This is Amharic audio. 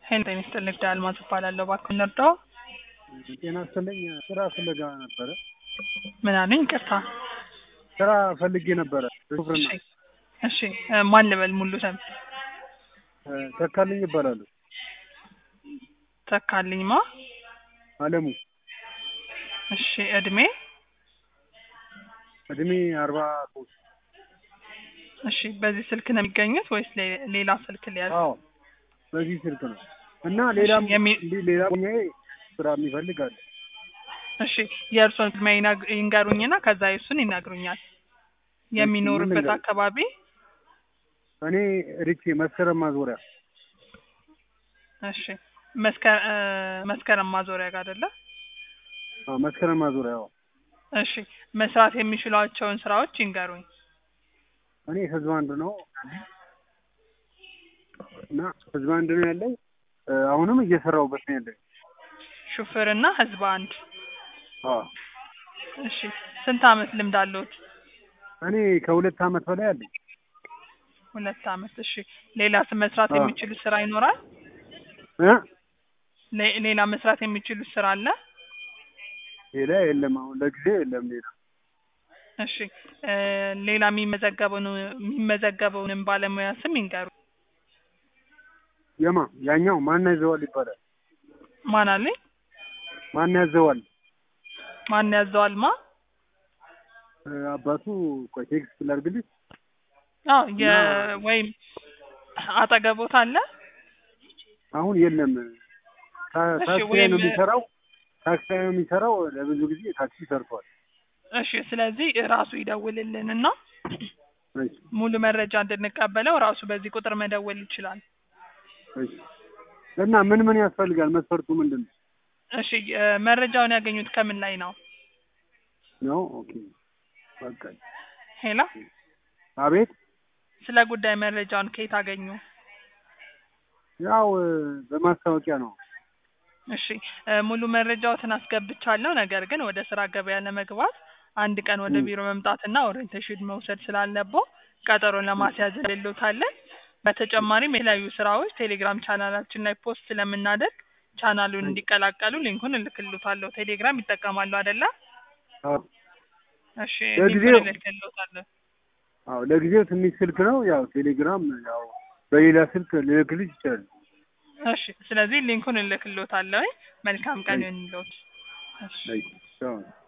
ሄሎ ጤና ይስጥልኝ ንግድ አልማዝ እባላለሁ። እባክዎ እንርዳው? ጤና ይስጥልኝ ስራ ፍለጋ ነበረ። ምን አሉኝ? ይቅርታ። ስራ ፈልጌ ነበረ ሹፍርና። እሺ እሺ እ ማን ልበል ሙሉ ስም? እ ተካልኝ ይባላሉ። ተካልኝ ማ? አለሙ እሺ እድሜ? እድሜ አርባ ሶስት እሺ በዚህ ስልክ ነው የሚገኙት ወይስ ሌ- ሌላ ስልክ ሊያዝ? አዎ በዚህ ስልክ ነው እና ሌላም እሺ፣ የሚ- እንዲህ ሌላ ጓደኛዬ ስራ የሚፈልግ አለ። እሺ የእርስዎን እድሜ ይነግ- ይንገሩኝና ከዛ የእሱን ይነግሩኛል። የሚኖሩበት ልንገር? አካባቢ? እኔ ሪቼ መስከረም ማዞሪያ እሺ መስከ- እ መስከረም ማዞሪያ ጋር አይደለ? አዎ መስከረም ማዞሪያ አዎ። እሺ መስራት የሚችሏቸውን ስራዎች ይንገሩኝ። እኔ ህዝብ አንድ ነው እና ህዝብ አንድ ነው ያለኝ እ አሁንም እየሰራሁበት ነው ያለኝ። ሹፍርና ህዝብ አንድ። አዎ እሺ ስንት አመት ልምድ አለዎት? እኔ ከሁለት አመት በላይ አለኝ። ሁለት አመት። እሺ ሌላ ስ- መስራት አዎ። የሚችሉት ስራ ይኖራል? እ ሌ- ሌላ መስራት የሚችሉት ስራ አለ? ሌላ የለም አሁን ለጊዜው የለም ሌላ እሺ እ ሌላ የሚመዘገበውን የሚመዘገበውንም ባለሙያ ስም ይንገሩ። የማ ያኛው ማን ያዘዋል ይባላል። ማን አለኝ? ማን ያዘዋል ማን ያዘዋል? ማ? እ አባቱ ቆይ ቴክስት ላድርግልሽ። አዎ የ እና- ወይም አጠገቦት አለ? አሁን የለም ታ- እሺ፣ ታክሲ ላይ ወይም- ነው የሚሰራው። ታክሲ ላይ ነው የሚሰራው። ለብዙ ጊዜ ታክሲ ሰርቷል። እሺ ስለዚህ ራሱ ይደውልልንና እሺ ሙሉ መረጃ እንድንቀበለው ራሱ በዚህ ቁጥር መደወል ይችላል። እሺ። እና ምን ምን ያስፈልጋል? መስፈርቱ ምንድን ነው? እሺ እ መረጃውን ያገኙት ከምን ላይ ነው? ነው ኦኬ በቃ ሄላ አቤት። ስለ ጉዳይ መረጃውን ከየት አገኙ? ያው እ በማስታወቂያ ነው። እሺ እ ሙሉ መረጃዎትን አስገብቻለሁ። ነገር ግን ወደ ስራ ገበያ ለመግባት አንድ ቀን ወደ ም። ቢሮ መምጣትና ኦሪንቴሽን መውሰድ ስላለብዎ ቀጠሮን ለማስያዝ እንልዎታለን። በተጨማሪም የተለያዩ ስራዎች ቴሌግራም ቻናላችን ላይ ፖስት ስለምናደርግ ቻናሉን እንዲቀላቀሉ ሊንኩን እልክልዎታለሁ። ቴሌግራም ይጠቀማሉ አይደለ? አዎ እሺ ለጊዜው- ሊንኩን እልክልዎታለሁ። አዎ ለጊዜው ትንሽ ስልክ ነው። ያው ቴሌግራም ያው በሌላ ስልክ ልልክልሽ ይችላል። እሺ ስለዚህ ሊንኩን እልክልዎታለሁ። መልካም ቀን እሺ። ይሁንልዎት። እሺ አይ ቻው